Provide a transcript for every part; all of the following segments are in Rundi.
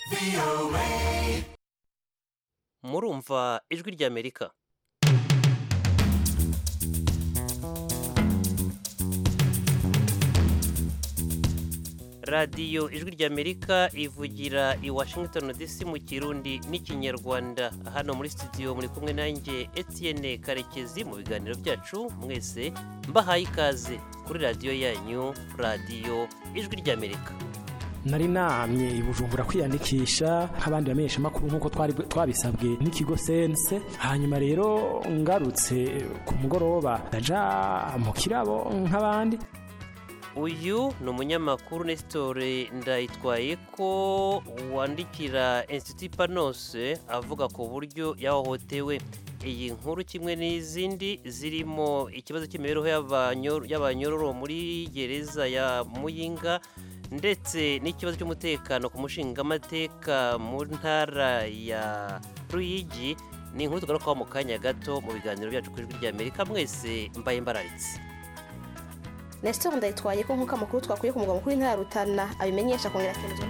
murumva ijwi ry'amerika radiyo ijwi ry'amerika ivugira i washington dc mu kirundi n'ikinyarwanda hano muri studio muri kumwe nanjye etienne karekezi mu biganiro byacu mwese mbahaye ikaze kuri radiyo yanyu radiyo ijwi ry'amerika nari namye i bujumbura kwiyandikisha nk'abandi bamenyesha amakuru nk'uko twari twabisabwe n'ikigo sense hanyuma rero ngarutse ku mugoroba ndaja mu kirabo nk'abandi uyu ni umunyamakuru nesitore ndayitwaye ko wandikira insiti panose avuga ku buryo yahohotewe iyi nkuru kimwe n'izindi zirimo ikibazo cy'imibereho y'abanyororo muri gereza ya muyinga ndetse n'ikibazo cy'umutekano ku mushingamateka mu ntara ya ruyigi ni inkuru tugarukaho mu kanya gato mu biganiro byacu ku ijwi ry'amerika mwese mbaye mbararitse Nestor ndayitwaye ko nk'uko amakuru twakuye ku mugabo mukuru w'intara ya Rutana abimenyesha kongera akemezwa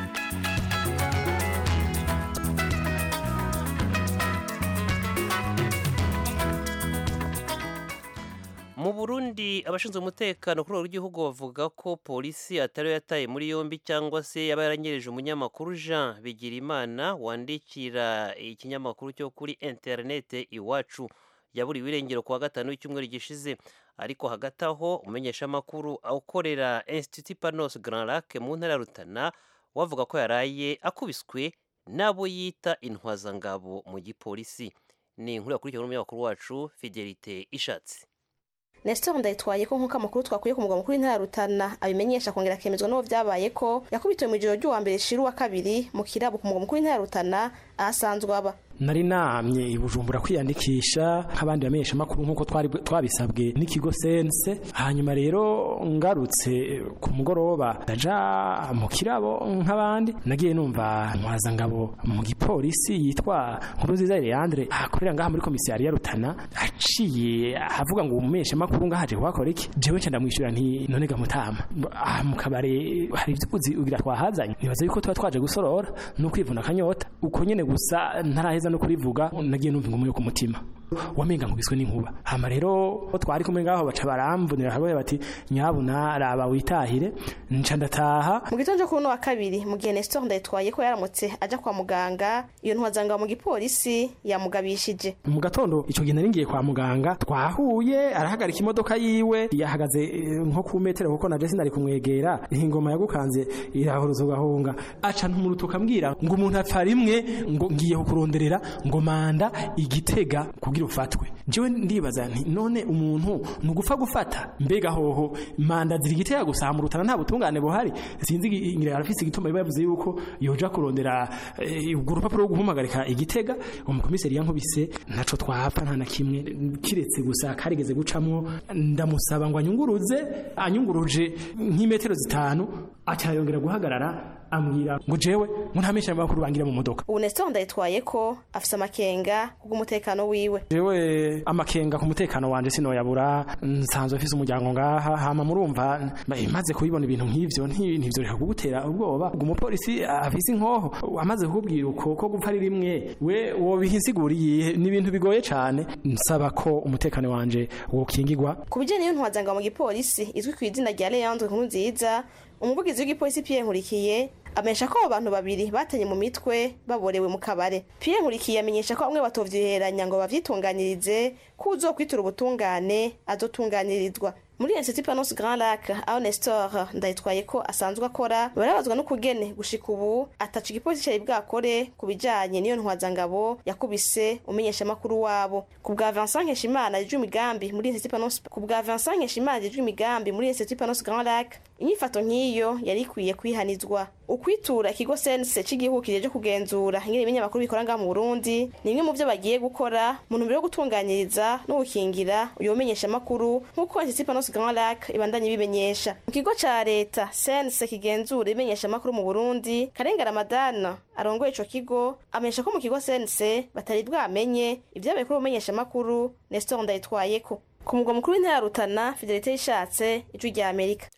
mu burundi abashinzwe umutekano kuri uru rw'igihugu bavuga ko polisi atari yataye muri yombi cyangwa se yaba yaranyereje umunyamakuru jean bigirimana wandikira ikinyamakuru cyo kuri interinete iwacu yaburiwe irengero kuwa gatanu w'icyumweru gishize ariko hagati aho umumenyeshamakuru ukorera institut panos grand lac mu ntara ya rutana wavuga ko yaraye akubiswe n'abo yita intwazangabo mu gipolisi ni inkuru yakurikiwe n'umunyamakuru wacu fidelite ishatse Nestor ndayitwaye ko nk'uko amakuru twakuye ku mugabo mukuru w'intara ya Rutana abimenyesha kongera akemezwa n'uwo byabaye ko yakubitiwe mu ijoro ry'uwa mbere shira uwa kabiri mu kirabo ku mugabo mukuru w'intara ya Rutana ahasanzwe aba nari namye i bujumbura kwiyandikisha nk'abandi bamenyesha amakuru nk'uko twari twabisabwe n'ikigo sense hanyuma rero ngarutse ku mugoroba ndaja mu kirabo nk'abandi nagiye numva ntwazangabo mu gipolisi yitwa nkuru nziza Leandre akorera ngaha muri komisiyari ya Rutana aciye avuga ngo umumenyesha amakuru ngahaje kuhakora iki jewe nca ndamwishyura nti none gamutama aha mu kabare hari ibyo uzi ugira twahazanye nibaza yuko tuba twaje gusorora no kwivuna akanyota uko nyene gusa ntaraheza no kurivuga nagiye numva ingumu yo ku mutima wamenga nkubiswe n'inkuba hama rero twari kumwe ngaho baca baramvunira hamwe bati nyabuna raba witahire nca ndataha mu gitondo kuri uno wa kabiri mu gihe Nestor ndayitwaye ko yaramutse aja kwa muganga iyo ntwazangabo mu gipolisi yamugabishije mu gatondo ico gihe nari ngiye kwa muganga twahuye arahagarika imodoka yiwe yahagaze nko ku metero kuko naje sinari kumwegera ingoma yagukanze irahuruza ugahunga aca ntumurutuka ambwira ngo umuntu apfa rimwe ngo ngiye kukuronderera ngo manda igitega kugira ufatwe jewe ndibaza nti none umuntu ni ugupfa gufata mbega hoho manda ziri igitega gusa mu rutana nta butungane buhari sinzi ngira arafise igituma biba yavuze yuko yoja kurondera urwo rupapuro rwo guhamagarika igitega umukomiseri yankubise ntaco twapfa nta na kimwe kiretse gusa karigeze gucamwo ndamusaba ngo anyunguruze anyunguruje nk'imetero zitanu aca yongera guhagarara ambwira ngo jewe ngo ntamenyesha amakuru bangira mu modoka ubu Nestor ndayitwaye ko afise amakenga kubw'umutekano wiwe jewe amakenga ku mutekano wanje sinoyabura nsanzwe mfise umuryango ngaha hama murumva maze kubibona ibintu nk'ivyo ntivyo reka kugutera ubwoba umupolisi afise inkoho amaze kukubwira uko ko gupfa ari rimwe we wobihisiguriye ni ibintu bigoye cane nsaba ko umutekano wanje wokingirwa ku bijanye n'iyo ntwazangabo mu gipolisi izwi ku izina rya Leandre Nkurunziza umuvugizi w'igipolisi Pierre Nkurikiye amenyesha ko abo bantu babiri batanye mu mitwe baborewe mu kabare Pierre Nkurikiye amenyesha ko bamwe batovyiheranya ngo bavyitunganirize ko uzokwitura ubutungane azotunganirizwa muri Institut Panos Grand Lac aho Nestor ndayitwaye ko asanzwe akora barabazwa n'ukugene gushika ubu ataca igipolisi cari bwakore ku bijanye n'iyo ntwazangabo yakubise umenyesha makuru wabo ku bwa Vincent Nkeshimana yijwe imigambi muri Institut Panos ku bwa Vincent Nkeshimana yijwe imigambi muri Institut Panos Grand Lac inyifato nk'iyo yari ikwiye kwihanizwa ukwitura ikigo sense cy'igihugu kijeje kugenzura ingene ibinyamakuru bikora ngaha mu Burundi ni imwe mu byo bagiye gukora mu ntumbero yo gutunganyiriza no gukingira uyo menyesha makuru nk'uko Institut Panos Grand Lac ibandanye bimenyesha mu kigo ca leta sense kigenzura ibimenyesha makuru mu Burundi Karenga Ramadana arongoye ico kigo amenyesha ko mu kigo sense batari bwamenye ibyabaye kuri umenyesha makuru Nestor Ndayitwayeko ku mugwa mukuru w'intara ya Rutana Fidelite yishatse ijwi rya Amerika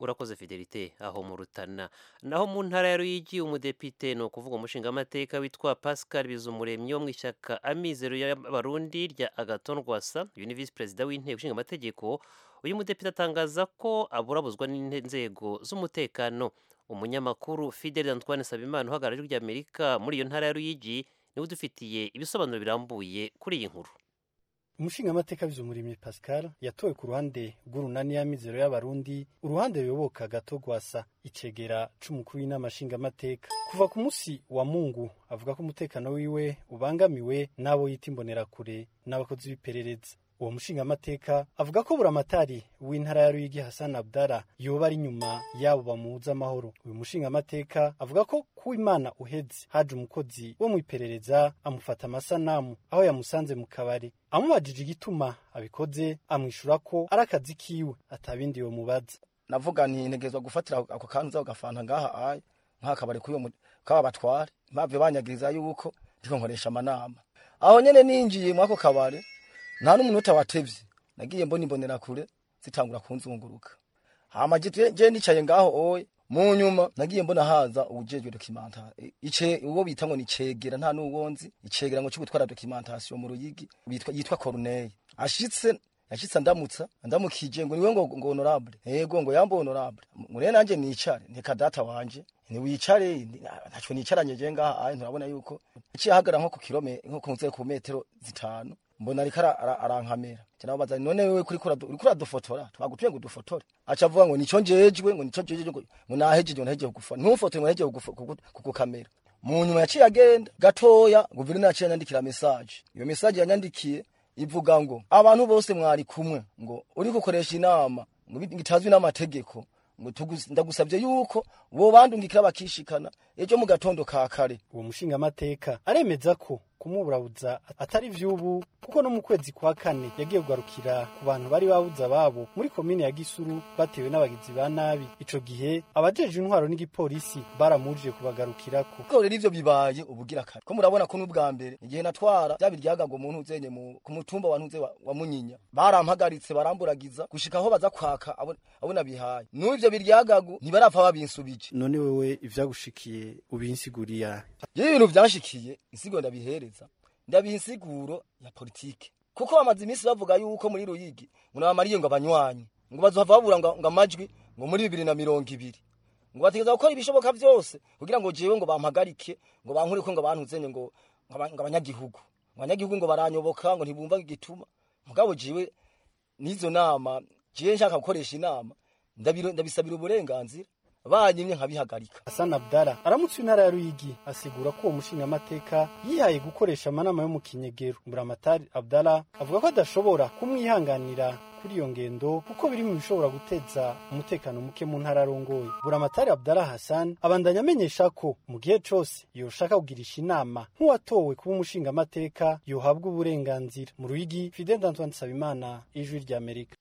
urakoze fidelite aho mu rutana naho mu ntara ya ruyigi umudepite ni ukuvuga umushingamateka witwa pascal bizumuremyi wo mu ishyaka amizero y'abarundi rya agaton rwasa uyu ni visi perezida w'inteko ishinga amategeko uyu mudepite atangaza ko aburabuzwa n'inzego z'umutekano umunyamakuru fidel antoine sabimana uhagarariye ijwi ry'amerika muri iyo ntara ya ruyigi niwe udufitiye ibisobanuro birambuye kuri iyi nkuru umushingamateka bizumurimye pascal yatowe ku ruhande rw'urunani y'amizero y'abarundi uruhande ruyoboka gato gwasa icegera c'umukuru w'inama nshingamateka kuva ku musi wa mungu avuga ko umutekano wiwe ubangamiwe n'abo yita imbonerakure n'abakozi b'iperereza uwo mushingamateka avuga ko buramatari w'intara ya ruyigi hassan abdara yoba ari inyuma yabo bamubuza amahoro uyu mushingamateka avuga ko ku imana uheze haje umukozi wo mu iperereza amufata amasanamu aho yamusanze mu kabari amubajije igituma abikoze amwishura ko ari akazi kiwe atabindi yomubaza navuga nti ntegezwa gufatira ako kantu uza ugafanta ngaha aye nk'akabari k'uyo kaba batware mpave banyagiriza yuko ndiko nkoresha amanama aho nyene ninjiye mwako kabari nta n'umunota watevye nagiye mbona imbonera kure zitangura kunzunguruka hama je nicaye ngaho oye mu nyuma nagiye mbona haza ubujejwe documentation ice uwo bita ngo ni cegera nta n'uwonzi icegera ngo cyo gutwara documentation mu ruyigi bitwa yitwa Corneille ashitse yashitse ndamutsa ndamukije ngo niwe ngo ngo honorable yego ngo yambo honorable mure nanje nicare nteka data wanje ni wicare ntaco nicaranye je ngaha ayi nturabona yuko icihagara nko ku kilome nko kunze ku metero zitanu mbona ariko arankamera cyanabaza none wewe kuri kura uri kura dufotora twagutuye ngo dufotore aca avuga ngo nico njejwe ngo nico njejwe ngo nahejeje ngo nahejeje kugufa ntufote ngo nahejeje kugukamera mu nyuma yaciye agenda gatoya guverineri yaciye anyandikira message iyo message yanyandikiye ivuga ngo abantu bose mwari kumwe ngo uri gukoresha inama ngo bitazwi n'amategeko ngo ndagusabye yuko bo bandungikira bakishikana ejo mu gatondo ka kare uwo mushingamateka aremeza ko kumuburabuza atari vy'ubu kuko no mu kwezi kwa kane yagiye kugarukira ku bantu bari babuza ababo muri komine ya gisuru batewe n'abagizi ba nabi ico gihe abajeje intwaro n'igipolisi baramujije kubagarukirako ko rero ivyo bibaye ubugira kare ko murabona ko n'ubwa mbere igihe natwara bya biryaga muntu uzenye ku mutumba wa ntuze wa, wa munyinya barampagaritse baramburagiza gushika aho baza kwaka abona bihaye n'ivyo biryagagu ntibarapfa babinsubije none wewe ivyagushikiye ubinsiguriya yewe ibintu vyanshikiye insigo ndabihereza ndabiha insiguro ya politike kuko bamaze iminsi bavuga yuko muri ruyigi ngo nabamariye ngo abanywanyi ngo bazohava babura ngo amajwi ngo muri bibiri na mirongo ibiri ngo bategeza gukora ibishoboka vyose kugira ngo jewe ngo bampagarike ngo bankureko ngo bantuzenye ngo abanyagihugu abanyagihugu ngo baranyoboka ngo ntibumva igituma mugabo jewe n'izo nama jewe nshaka gukoresha inama ndabisabira uburenganzira banyimye nkabihagarika Hassan Abdara aramutse intara ya Ruyigi asigura ko uwo mushingamateka yihaye gukoresha amanama yo mu kinyegero Mburamatari Abdara avuga ko adashobora kumwihanganira kuri iyo ngendo kuko biri mu bishobora guteza umutekano muke mu ntara arongoye Buramatari Abdara Hassan abandanya amenyesha ko mu gihe cose yoshaka kugirisha inama nk'uwatowe kuba umushingamateka yohabwa uburenganzira mu Ruyigi Fidel Antoine Sabimana ijwi rya Amerika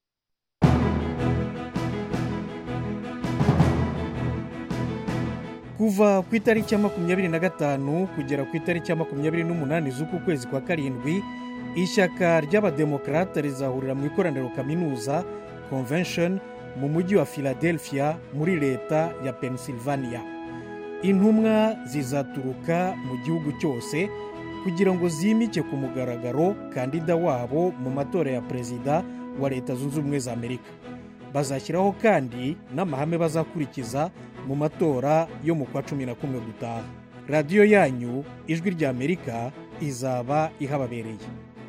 kuva ku itariki ya makumyabiri na gatanu kugera ku itariki ya makumyabiri n'umunani z'uku kwezi kwa karindwi ishyaka ry'abademokarate rizahurira mu ikoraniro kaminuza convention mu mujyi wa philadelphia muri leta ya pennsylvania intumwa zizaturuka mu gihugu cyose kugira ngo zimike ku mugaragaro kandida wabo mu matora ya perezida wa leta zunze ubumwe za amerika bazashyiraho kandi n'amahame bazakurikiza mu matora yo mu kwa cumi na kumwe gutaha radiyo yanyu ijwi rya amerika izaba ihababereye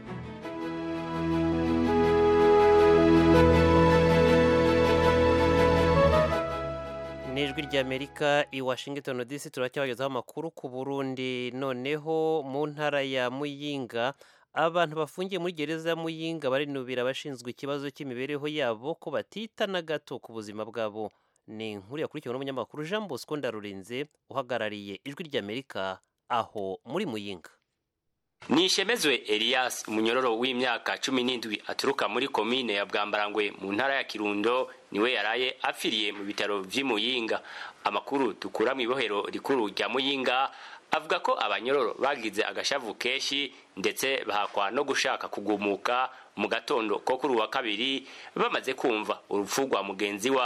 ni ijwi ry'amerika i washington dc turacyabagezaho amakuru ku burundi noneho mu ntara ya muyinga abantu bafungiye muri gereza ya muyinga barinubira abashinzwe ikibazo cy'imibereho yabo ko batita na gato ku buzima bwabo ni inkuru yakurikiwe n'umunyamakuru jean bosco ndarurinze uhagarariye ijwi ry'amerika aho muri muyinga nishemezwe elias umunyororo w'imyaka cumi n'indwi aturuka muri komine ya bwambarangwe mu ntara ya kirundo niwe yaraye apfiriye mu bitaro vy'i muyinga amakuru dukura mu ibohero rikuru rya muyinga avuga ko abanyororo bagize agashavu kenshi ndetse bahakwa no gushaka kugumuka mu gatondo ko kuri uwa kabiri bamaze kumva urupfu rwa mugenzi wabo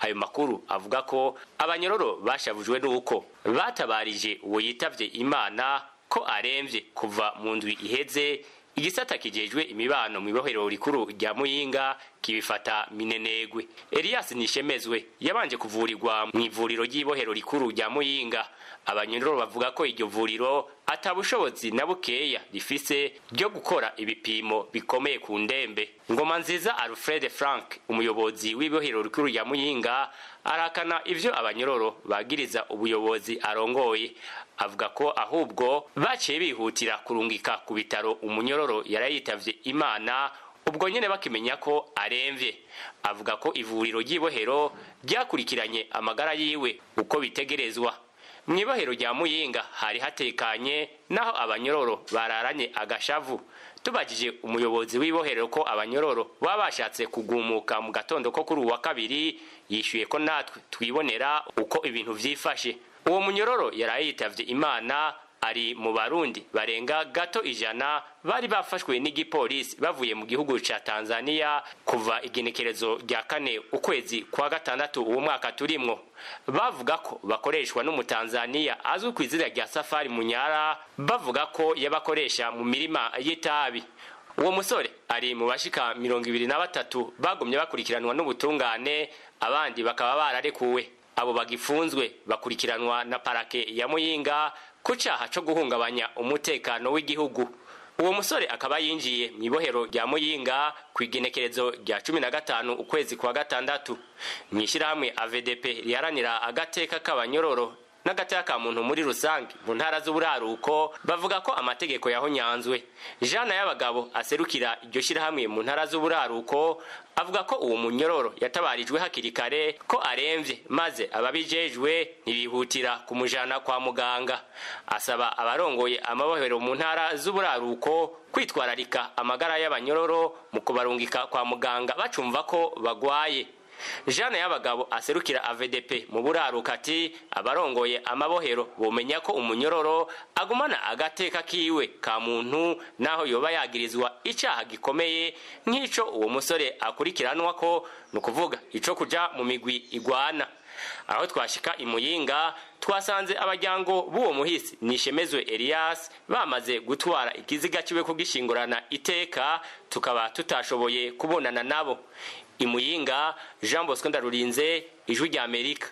ayo makuru avuga ko abanyororo bashavujwe n'uko batabarije uwo yitavye imana ko aremvye kuva mu ndwi iheze igisata kijejwe imibano mu ibohero rikuru rya muyinga kibifata minenegwe elias nishemezwe yabanje kuvurirwa mu ivuriro ry'ibohero rikuru rya muyinga abanyororo bavuga ko iryo vuriro atabushobozi na bukeya rifise ryo gukora ibipimo bikomeye ku ndembe ngoma nziza alfred frank umuyobozi w'ibohero rikuru rya muyinga arakana ivyo abanyororo bagiriza ubuyobozi arongoye avuga ko ahubwo baciye bihutira kurungika ku bitaro umunyororo yarayitavye imana ubwo nyene bakimenya ko aremvye avuga ko ivuriro ry'ibohero ryakurikiranye amagara yiwe uko bitegerezwa mu ibohero rya muyinga hari hatekanye naho abanyororo bararanye agashavu tubajije umuyobozi w'ibohero ko abanyororo baba bashatse kugumuka mu gatondo ko kuri uwa kabiri yishyuye ko natwe twibonera uko ibintu vyifashe uwo munyororo yaraye yitavye imana ari mu barundi barenga gato ijana bari bafashwe n'igipolisi bavuye mu gihugu ca tanzania kuva igenekerezo rya kane ukwezi kwa gatandatu uwo mwaka turimwo bavuga ko bakoreshwa n'umutanzaniya azwi ku izina rya safari munyara bavuga ko yabakoresha mu mirima y'itabi uwo musore ari mu bashika mirongo ibiri na batatu bagumye bakurikiranwa n'ubutungane abandi bakaba bararekuwe abo bagifunzwe bakurikiranwa na parake ya muyinga ku caha co guhungabanya umutekano w'igihugu uwo musore akaba yinjiye mu ibohero rya muyinga ku igenekerezo rya cumi na gatanu ukwezi kwa gatandatu mu ishyirahamwe avdp riharanira agateka k'abanyororo n'agateka ka muntu muri rusange mu ntara z'uburaruko bavuga ko amategeko yahonyanzwe jana y'abagabo aserukira iryo shyirahamwe mu ntara z'uburaruko avuga ko uwo munyororo yatabarijwe hakiri kare ko aremvye maze ababijejwe ntibihutira kumujana kwa muganga asaba abarongoye amabohero mu ntara z'uburaruko kwitwararika amagara y'abanyororo mu kubarungika kwa muganga bacumva ko bagwaye jana y'abagabo aserukira avdp mu buraruka ati abarongoye amabohero bomenya ko umunyororo agumana agateka kiwe ka muntu naho yoba yagirizwa icaha gikomeye nk'ico uwo musore akurikiranwa ko ni ukuvuga ico kuja mu migwi igwana aho twashika imuyinga twasanze abajyango b'uwo muhisi nishemezwe elias bamaze gutwara ikiziga kiwe kugishingurana iteka tukaba tutashoboye kubonana nabo imuyinga jean bosco ndarurinze ijwi rya amerika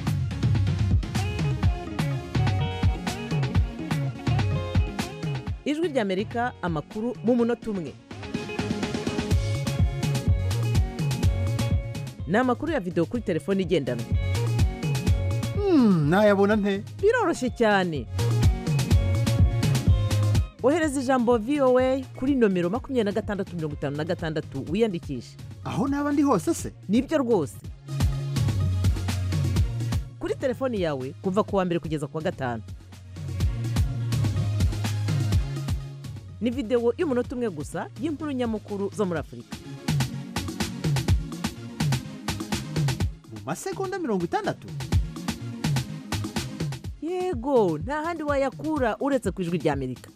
ijwi rya amerika amakuru mu munota umwe ni amakuru ya videwo kuri telefone igendanwa nayabona nte biroroshye cyane ohereza ijambo voa kuri nomero makumyabiri na gatandatu mirongo itanu na gatandatu wiyandikishe aho naba ndi hose se nibyo rwose kuri telefoni yawe kuva ku wa mbere kugeza ku wa gatanu ni videwo y'umunota umwe gusa y'inkuru nyamukuru zo muri afurika mu masegonda mirongo itandatu yego nta handi wayakura uretse ku ijwi rya amerika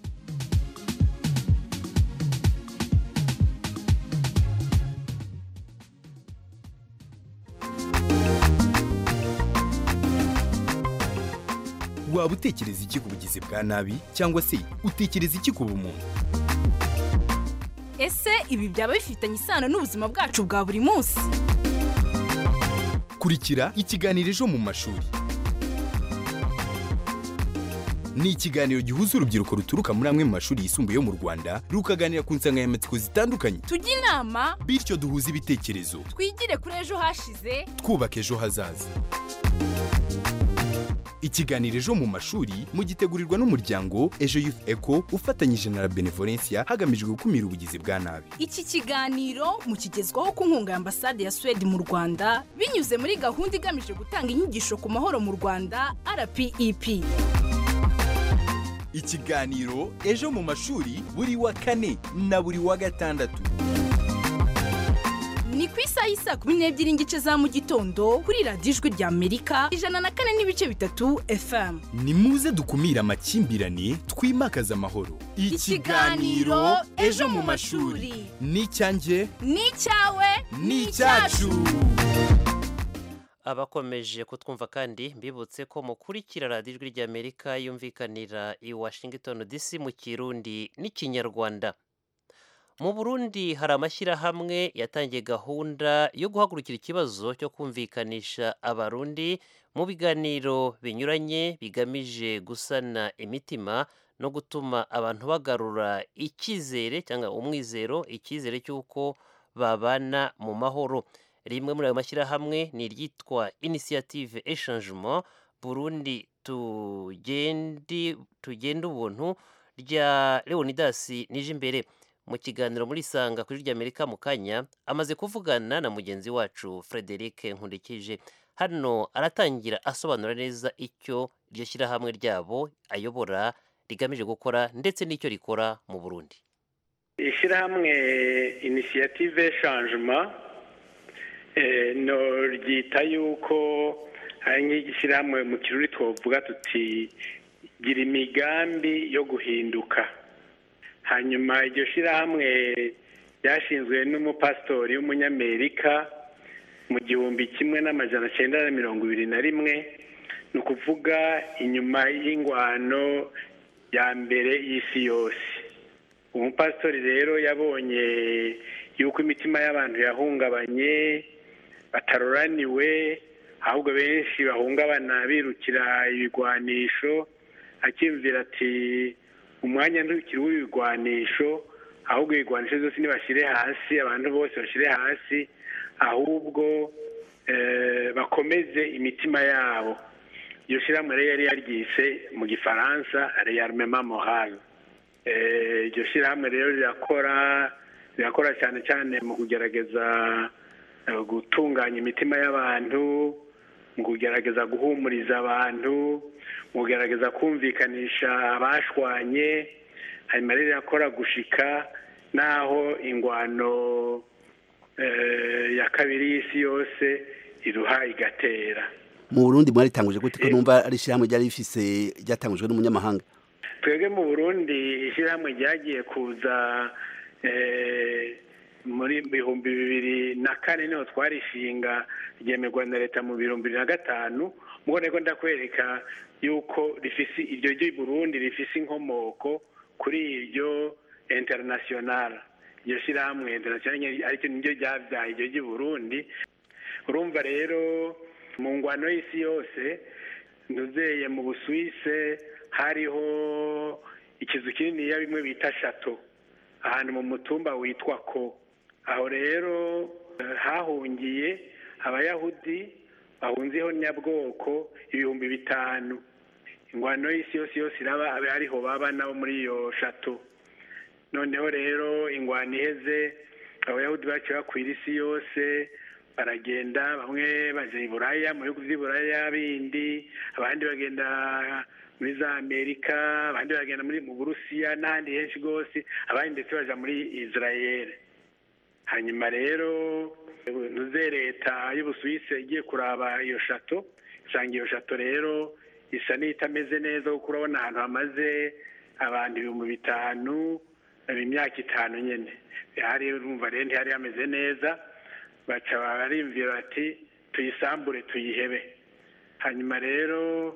waba utekereza iki ku bugizi bwa nabi cyangwa se utekereza iki ku bumuntu ese ibi byaba bifitanye isano n'ubuzima bwacu bwa buri munsi kurikira ikiganiro ejo mu mashuri ni ikiganiro gihuza urubyiruko ruturuka muri amwe mu mashuri yisumbuye yo mu rwanda rukaganira ku nsanganyamatsiko zitandukanye tujye inama bityo duhuze ibitekerezo twigire kuri ejo hashize twubaka ejo hazaza ikiganiro ejo mu mashuri mugitegurirwa n'umuryango ejo youth eco ufatanyije na la benevolencia hagamijwe gukumira ubugizi bwa nabi iki kiganiro mukigezwaho ku nkunga ya ambasade ya suwede mu rwanda binyuze muri gahunda igamije gutanga inyigisho ku mahoro mu rwanda rpep ikiganiro ejo mu mashuri buri wa kane na buri wa gatandatu ni ku isaha y'isa kumi n'ebyiri n'igice za mu gitondo kuri radiyo ijwi rya amerika ijana na kane n'ibice bitatu fm ni muze dukumire amakimbirane twimakaze amahoro Ikiganiro Ejo mu Mashuri. ni icyanjye ni icyawe ni icyacu abakomeje kutwumva kandi mbibutse ko mukurikira radiyo ijwi ry'amerika yumvikanira i washington dc mu kirundi n'ikinyarwanda mu burundi hari amashyirahamwe yatangiye gahunda yo guhagurukira ikibazo cyo kumvikanisha abarundi mu biganiro binyuranye bigamije gusana imitima no gutuma abantu bagarura icyizere cyangwa umwizero icyizere cy'uko babana mu mahoro rimwe muri ayo mashyirahamwe ni iryitwa inisiyative eshangement burundi tugendi tugenda ubuntu rya leonidasi nije imbere mu kiganiro muri sanga kuri ry'amerika mu kanya amaze kuvugana na mugenzi wacu frederic nkurikije hano aratangira asobanura neza icyo iryo shyirahamwe ryabo ayobora rigamije gukora ndetse n'icyo rikora mu burundi ishyirahamwe inisiyative changement no ryita yuko hari nk'igishyirahamwe mu kiruri twavuga tuti gira imigambi yo guhinduka hanyuma iryo shyirahamwe ryashinzwe n'umupasitori w'umunyamerika mu gihumbi kimwe n'amajana cyenda na mirongo ibiri na rimwe ni ukuvuga inyuma y'ingwano ya mbere y'isi yose umupasitori rero yabonye yuko imitima y'abantu yahungabanye bataroraniwe ahubwo benshi bahungabana birukira ibigwanisho akiyumvira ati umwanya ntukiri w'ibigwanisho ahubwo ibigwanisho zose ntibashyire hasi abantu bose bashyire hasi ahubwo bakomeze imitima yabo iyo shyirahamwe rero yari yaryise mu gifaransa reyarmema morale iryo shyirahamwe rero rirakora rirakora cyane cyane mu kugerageza gutunganya imitima y'abantu mu kugerageza guhumuriza abantu mu kugerageza kumvikanisha abashwanye hanyuma rero rirakora gushika n'aho ingwano ya kabiri y'isi yose iruha igatera mu burundi mwaritanguje gute ko numva ari ishyirahamwe ryari rifise ryatangujwe n'umunyamahanga twebwe mu burundi ishyirahamwe ryagiye kuza muri bihumbi bibiri na kane niho twarishinga ryemerwa na leta mu bihumbi bibiri na gatanu mubone ko ndakwereka yuko rifise iryo ry'i burundi rifise inkomoko kuri iryo international iryo shyirahamwe international aricyo niryo ryabyaye iryo ry'i burundi urumva rero mu ngwano y'isi yose ntuzeye mu busuwise hariho ikizu kininiya bimwe bita shato ahantu mu mutumba witwa ko aho rero hahungiye abayahudi bahunzeho nyabwoko ibihumbi bitanu ingwano y'isi yose yose iraba abe ariho baba nabo muri iyo shato noneho rero ingwano iheze abayahudi baciye bakwira isi yose baragenda bamwe baje i buraya mu bihugu by'i buraya bindi abandi bagenda muri za amerika abandi bagenda muri mu burusiya n'ahandi henshi rwose abandi ndetse baja muri israel hanyuma rero ntuze leta y'ubusuwisi igiye kuraba iyo shato usanga iyo shato rero isa n'itameze neza kuko urabona ahantu hamaze abantu ibihumbi bitanu imyaka itanu nyine hari urumva rero ntihari hameze neza baca barimvira bati tuyisambure tuyihebe hanyuma rero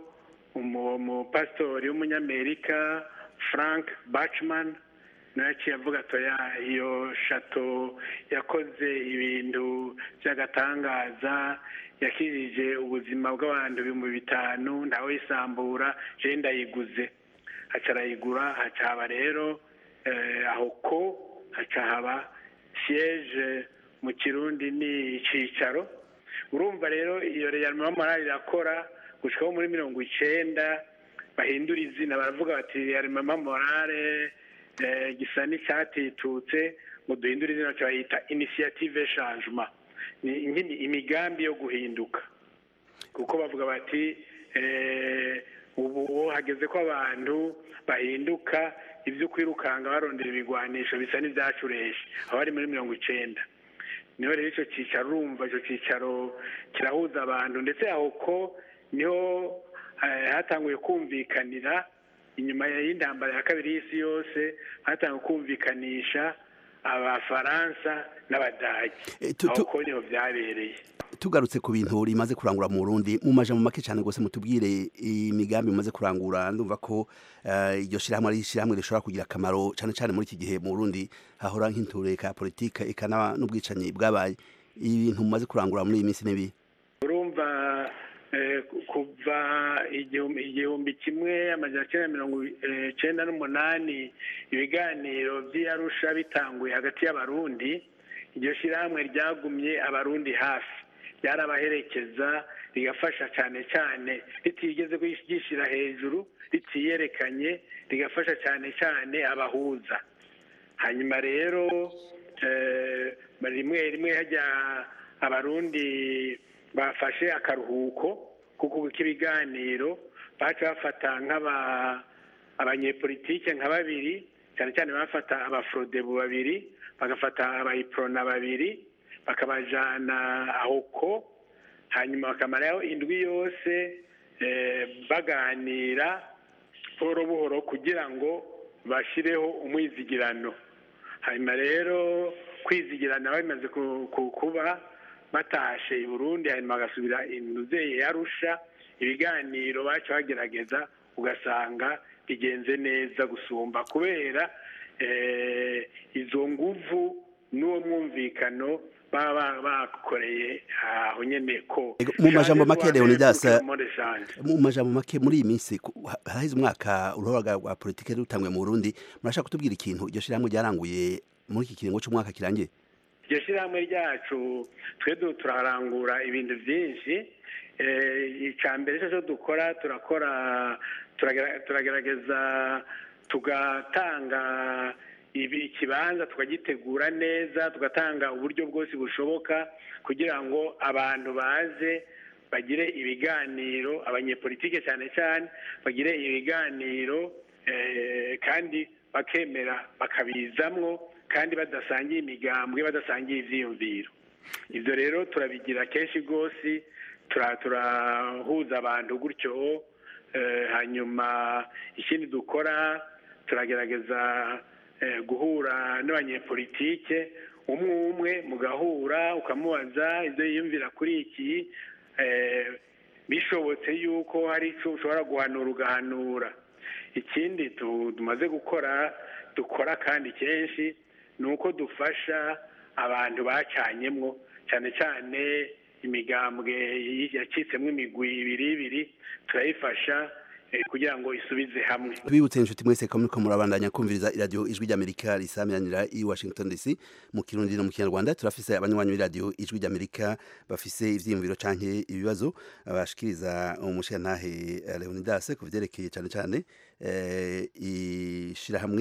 umupasitori w'umunyamerika frank bachman nawe yaciye avuga atoya iyo shato yakoze ibintu by'agatangaza yakirije ubuzima bw'abantu ibihumbi bitanu ntawe yisambura je ndayiguze haca arayigura haca haba rero aho ko haca haba siyeje mu kirundi ni icicaro urumva rero iyo reyarima morale irakora gushikaho muri mirongo icenda bahindura izina baravuga bati reyarima morale gisa n'icyatitutse ngo duhindure izina bayita inisiyative changement ni imigambi yo guhinduka kuko bavuga bati ubu hageze ko abantu bahinduka ibyo kwirukanga barondera ibigwanisho bisa n'ibyacureshe aho ari muri mirongo icenda niho rero icyo cyicaro urumva icyo cyicaro kirahuza abantu ndetse aho ko niho hatanguye kumvikanira inyuma y'intambara ya kabiri y'isi yose hatanguye kumvikanisha abafaransa n'abadage Eh, tu- aho tu- ko niho byabereye tugarutse ku bintu rimaze kurangura mu Burundi mu majambo make cyane gose mutubwire imigambi mumaze kurangura ndumva ko eh, iryo shirahamwe ari shirahamwe rishobora kugira akamaro cyane cyane muri iki gihe mu Burundi hahora nk'intureka politika eka n'aba- n'ubwicanyi bwabaye ibintu mumaze kurangura muri iyi minsi n'ibi urumva eh, ku- kuva igihumbi igihumbi kimwe amajana cyenda mirongo eh, cyenda n'umunani ibiganiro by'iyarusha bitanguye hagati y'abarundi iryo shyirahamwe ryagumye abarundi hafi ryarabaherekeza rigafasha cyane cyane ritigeze ryishyira hejuru ritiyerekanye rigafasha cyane cyane abahuza hanyuma rero eh, rimwe rimwe hajya abarundi bafashe akaruhuko kuko k'ibiganiro baca bafata nk'aba abanyepolitike nka babiri cyane cyane bafata abafrodebu babiri bagafata abayiprona babiri bakabajana aho ko hanyuma bakamarayo indwi yose eh, baganira buhoro buhoro kugira ngo bashyireho umwizigirano hanyuma rero kwizigirana bimaze ku- ku- kuba batashe i burundi hanyuma bagasubira inuzeye yarusha ibiganiro baca bagerageza ugasanga bigenze neza gusumba kubera eh, izo nguvu n'uwo mwumvikano baba bakoreye aho nyene ko Ego, mu majambo make Leonidas Monde Change. mu majambo make muri iyi minsi ku- ha- haraheze umwaka uruhora rwa politike rutangwe mu Burundi murashaka kutubwira ikintu iryo shirahamwe ryaranguye muri iki kiringo cy'umwaka kirangiye iryo shyirahamwe ryacu twe du- turarangura ibintu byinshi Eh, icya mbere cyo dukora turakora turagera- turagerageza tugatanga ibi- ikibanza tukagitegura neza tugatanga uburyo bwose bushoboka kugira ngo abantu baze bagire ibiganiro abanyepolitike cyane cyane bagire ibiganiro eh, kandi bakemera bakabizamwo kandi badasangiye imigambwe badasangiye ivyiyumviro ibyo rero turabigira kenshi rwose tura- turahuza abantu gutyo eh, hanyuma ikindi dukora turagerageza eh, guhura n'abanyepolitike umwe umwe mugahura ukamubaza ibyo yiyumvira kuri iki eh, bishobotse yuko hari icyo ushobora guhanura ugahanura ikindi tu- tumaze gukora dukora kandi kenshi ni uko dufasha abantu bacanyemwo cyane cyane imigambwe yacitsemo imigwi ibiri ibiri turayifasha eh, kugira ngo isubize hamwe tubibutse inshuti mwese ko muriko murabandanya kumviriza iradiyo ijwi ry'amerika risamiranira i washington dc mu kirundi no mu kinyarwanda turafise abanywanyi b'iradiyo ijwi ry'amerika bafise ivyiyumviro canke ibibazo bashikiriza umushirantahe eh, leonidas ku vyerekeye cane cane eh, ishirahamwe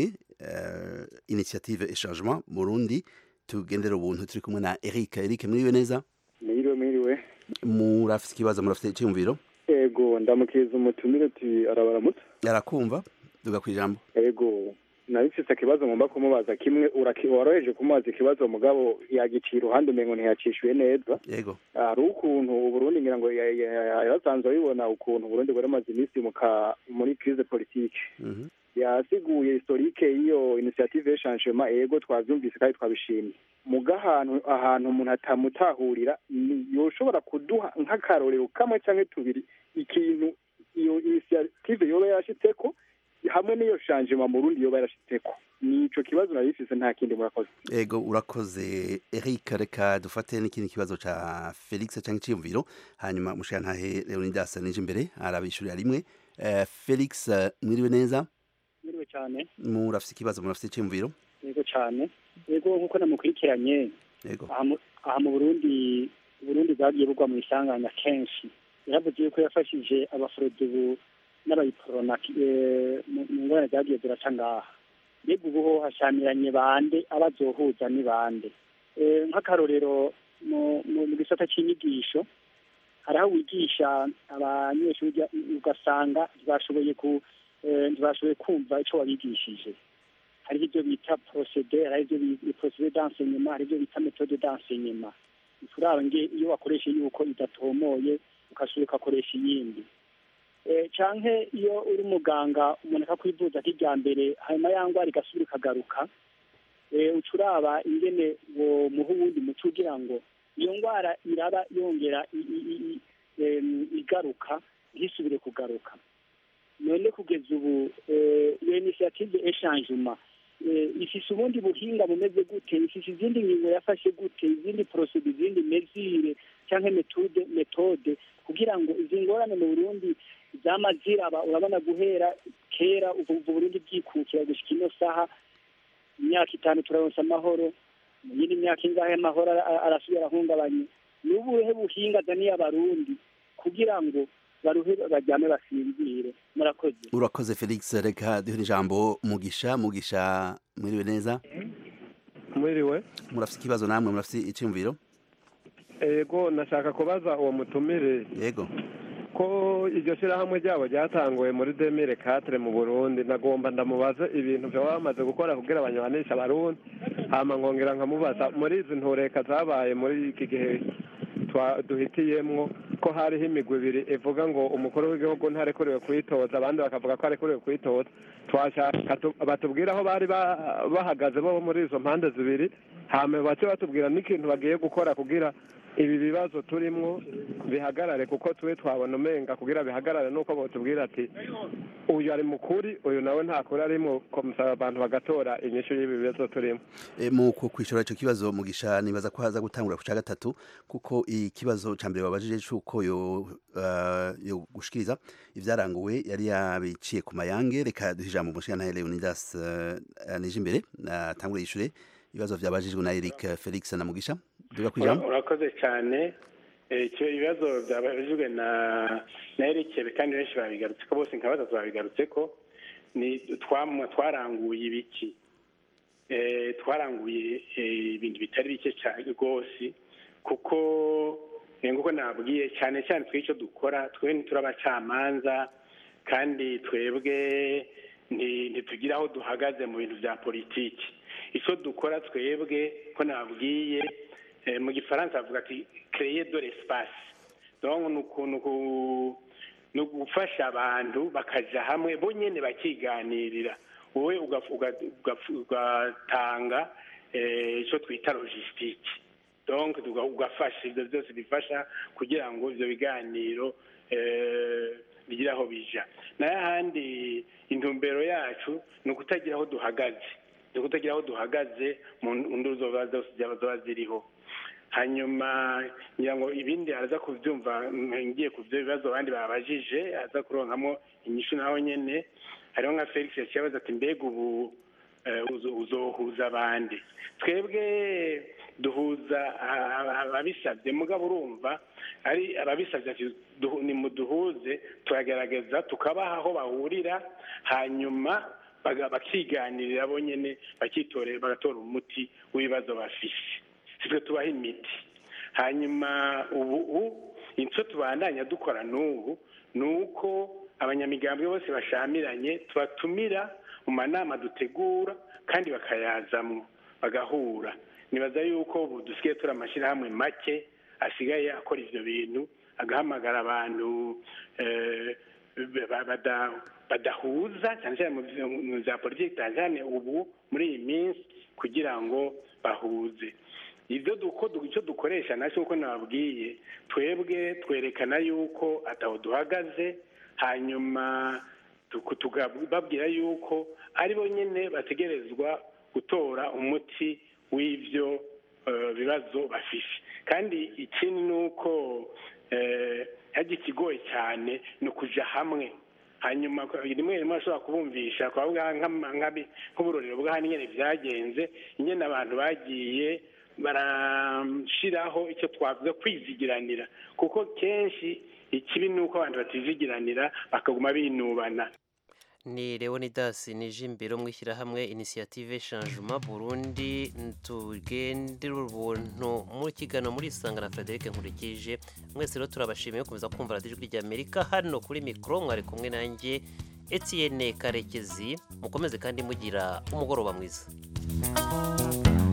eh, initiative echangement burundi tugendera ubuntu turi kumwe na eric eric mwiriwe neza Mwiriwe mwiriwe murafise ikibazo murafise iciyumviro ego ndamukiriza umutumire ati arabaramutse arakumva duga kwijambo ego nabifise ikibazo ngomba kumubaza kimwe uraki- woroheje kumubaza ikibazo mugabo yagiciye iruhande umengo ntiyacishuye neza yego hari ukuntu uburundi ngira ngo ya- ya- ya- yarasanzwe abibona ukuntu uburundi bwari bumaze iminsi mu ka- muri crise politique Mhm. yasiguye historike y'iyo initiative y'echangement ego twavyumvise kandi twabishimye muga ahantu ahantu umuntu atamutahurira ni yoshobora kuduha nk'akarorero kamwe canke tubiri ikintu iyo initiative yoba yarashitseko hamwe n'iyo changement mu Burundi yoba yarashitseko nico kibazo nari bifise nta kindi murakoze ego urakoze eric reka dufate n'ikindi kibazo ca felix cyangwa iciyumviro hanyuma umushirantahe leonidas nije imbere arabishurira rimwe Eh, felix eh, mwiriwe neza Mwiriwe cyane murafise ikibazo murafise iciyumviro yego cyane yego nk'uko namukurikiranye yego aha mu- aha mu burundi uburundi bwagiye bugwa mu isanganya kenshi yaravuze yuko yafashije abaforodebu n'abayiporona eh, mu mu ngorane zagiye ziraca ngaha mbega ubu ho hashamiranye bande abazohuza ni bande Eh, nk'akarorero mu mu- mu gisata cy'inyigisho hari aho wigisha abanyeshuri ujya- ugasanga ntibashoboye ku eh, ntibashoboye kumva icyo wabigishije hari ibyo bita procedure hari ibyo bita procedure d'enseignement hari ibyo bita méthode d'enseignement turaba nge iyo wakoresha yuko idatomoye ukasubira ugakoresha iyindi eh, canke iyo uri muganga umuntu akakwivuza nk'irya mbere hanyuma ya ngwara igasubira ikagaruka eh, uca uraba ingene wo muha uwundi muti kugira ngo iyo ndwara iraba yongera i- i- i- i- em, igaruka ntisubire kugaruka none kugeza ubu eh, iyo initiative eshangement eh, ifise ubundi buhinga bumeze gute ifise izindi ngingo yafashe gute izindi procede izindi mesure canke metode metode kugira ngo izi ngorane mu burundi zama ziraba urabona guhera kera ubu ubu burundi bwikukira gushika ino saha imyaka itanu turaronsa amahoro mu yindi myaka ingahe amahoro ara- arasubira ahungabanye ni ubuhe buhinga azaniye abarundi kugira ngo baruhe baryame basinzire murakoze urakoze felix reka duhe ijambo mugisha mugisha mwiriwe neza mwiriwe murafite ikibazo namwe murafite icyumviro ego nashaka kubaza uwo mutumire yego ko iryo shyirahamwe ryabo ryatanguwe muri demire katire mu burundi nagomba ndamubaza ibintu byo bamaze gukora kugira banywanisha abarundi hama nkongera nkamubaza muri izi ntureka zabaye muri iki gihe twa- duhitiyemwo ko hariho imigwi ibiri ivuga ngo umukuru w'igihugu ntarekuriwe kwitoza abandi bakavuga ko arekuriwe kwitoza twashaka tu- batubwire aho bari ba- bahagaze bo muri izo mpande zibiri hama bace batubwira n'ikintu bagiye gukora kugira ibi bibazo turimwo bihagarare kuko twe twabona umenga kugira bihagarare nuko botubwira ati uyu ari mukuri uyu nawe ntakuri arimo komusaba abantu bagatora inyishu y'ibi bibazo turimo E, mu ku- kwishura ico kibazo mugisha nibaza ko haza gutangura ku ca gatatu kuko ikibazo ca mbere babajije cuko yo uh, yo gushikiriza ivyaranguwe yari yabiciye ku mayange reka duhe ijambo umushingantahe Leonidas uh, nije imbere atangure yishure ibibazo vyabajijwe na Eric Felix na Mugisha duga kwijambo urakoze cyane Eh, icyo ibibazo byabajijwe na na erekebe kandi benshi babigarutse ko bose nka batatu babigarutse ko ni twamwa twaranguye ibiki Eh, twaranguye eh, ibintu bitari bike cyane rwose kuko eh, nguko nabwiye cyane cyane twe icyo dukora twe ntituri abacamanza kandi twebwe nti- ntitugira aho duhagaze mu bintu bya politiki icyo dukora twebwe ko nabwiye eh, mu gifaransa bavuga ati créer de l'espace donc ni ukuntu ku- ni ugufasha abantu bakaja hamwe bo nyene bakiganirira wowe ugaf- uga- ugaf- ugatanga eh, icyo twita logistique donc tuga- ugafasha ibyo byose bifasha kugira ngo ibyo biganiro eh, bigire aho bija nayo ahandi intumbero yacu ni ukutagira aho duhagaze ni ukutagira aho duhagaze mu nduru zoba zose zaba zoba ziriho hanyuma ngira ngo ibindi araza kubyumva ngiye ku byo bibazo abandi babajije aza kuronkamo inyishu naho nyene hariho nka felix yaciye abaza ati mbega ubu eh, uzo- uzohuza abandi twebwe duhuza a- a- ababisabye mugabo urumva ari ababisabye ati duhu- nimuduhuze turagerageza tukabaha aho bahurira hanyuma baga- bakiganirira bo nyene bakitorera bagatora umuti w'ibibazo bafise sitwe tubaha imiti hanyuma ubu ubu icyo tubandanya dukora n'ubu ni uko abanyamigambwe bose bashamiranye tubatumira mu manama dutegura kandi bakayazamwo bagahura nibaza yuko ubu dusigaye turi amashyirahamwe make asigaye akora ivyo bintu agahamagara abantu eh, ba- bada- badahuza cyane cyane mu vyo- mu za politiki cyane cyane ubu muri iyi minsi kugira ngo bahuze ibyo duko icyo dukoresha nacyo uko nababwiye twebwe twerekana yuko ataho duhagaze hanyuma tuku- tukababwira yuko ari bo nyine bategerezwa gutora umuti w'ibyo eh, bibazo bafise kandi ikindi ni uko eh, hajya ikigoye cyane ni ukuja hamwe hanyuma rimwe rimwe ashobora kubumvisha twavuga nk'ama- nk'abi- nk'uburorero bw'ahandi nyine byagenze ingene abantu bagiye barashiraho icyo twavuga kwizigiranira kuko kenshi ikibi ni uko abantu batizigiranira bakaguma binubana ni leonidas nijimbiro mu ishyirahamwe inisiyative changement burundi tugendera ubuntu mu kiganiro muri isanga na frederic nkurikije mwese rero turabashimiye gukomeza kumva radiyo ijwi ry'amerika hano kuri mikoro mwari kumwe nanjye etienne karekezi mukomeze kandi mugira umugoroba mwiza